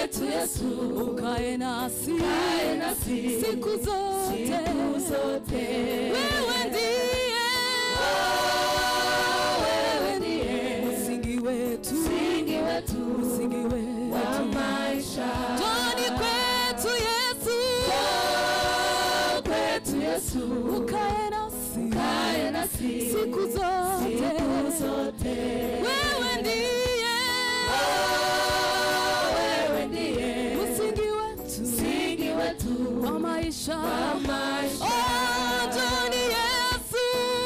kwetu Yesu, ukae nasi ukae nasi siku zote, siku zote. wewe ndiye wewe ndiye msingi wetu, msingi wetu msingi wa wetu. maisha. Njoni kwetu Yesu, kwetu Yesu, ukae nasi ukae nasi siku zote, siku zote. wewe ndiye wewe ndiye msingi wetu msingi wetu wa maisha. wa maisha. Oh, njoni Yesu,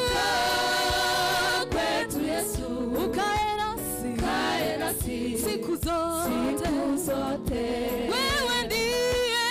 kwetu Yesu, ukae nasi ukae nasi siku zote, siku zote. wewe ndiye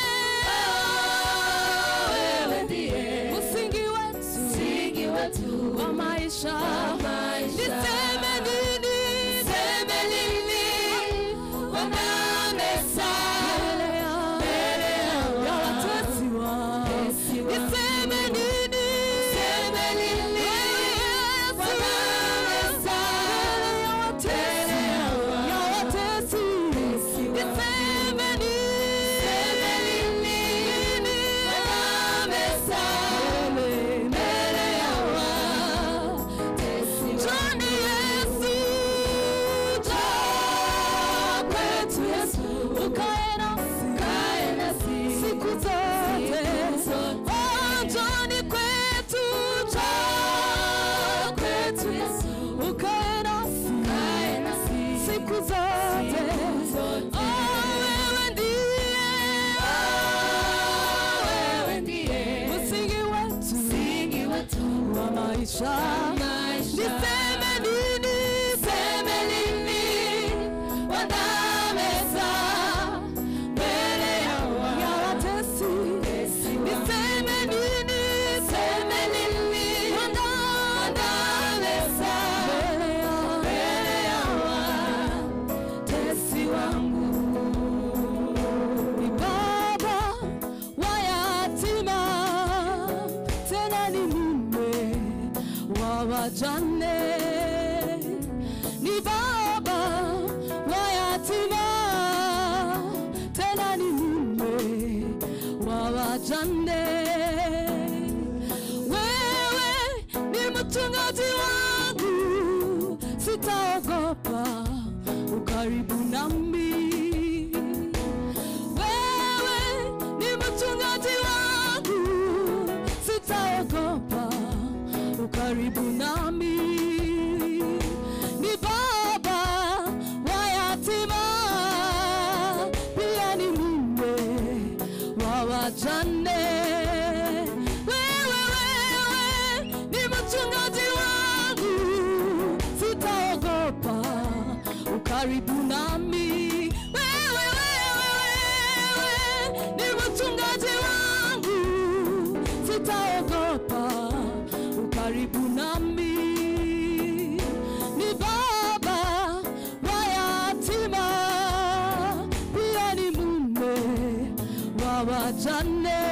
wewe ndiye msingi wetu msingi wetu wa maisha. wa maisha. Niseme nini? Niseme nini? Wanamesa Mbele ya- mbele ya ya watesi wa- watesi wa- Niseme nini? Niseme nini? Yesu. Wanamesa Mbele ya watesi- mbele ya ya watesi. watesi wa- Niseme nini? Niseme nini? Nini? Wanamesa Mbele- mbele ya watesi wa- Njoni Yesu, Njoo kwetu Yesu, ukae nasi ukae nasi siku zote. Siku zote. Oh, njoni kwetu, Njoo kwetu Yesu, ukae nasi ukae nasi siku zote. Siku zote. Oh, wewe ndiye wewe ndiye msingi wetu msingi wetu wa maisha. wa maisha. Niseme nini? Niseme nini? Wanamesa mbele ya Ya watesi. watesi wa- Niseme nini? Niseme nini? Wanamesa Mbele ya- mbele ya watesi wangu. ni baba wa yatima, tena ni mume wa wajane. Ni baba wa yatima, tena ni mume wa wajane. Wewe ni mchungaji wangu, sitaogopa, ukaribu nami wewe ni mchungaji wangu, sitaogopa, ukaribu nami. Ni baba wa yatima, pia ni mume wa wajane. Wewe, wewe ni mchungaji wangu, sitaogopa, ukaribu nami. Wewe, wewe, wewe ni mchungaji wangu, sitaogopa, ukaribu nami. Ni baba wa yatima, pia ni mume wa wajane.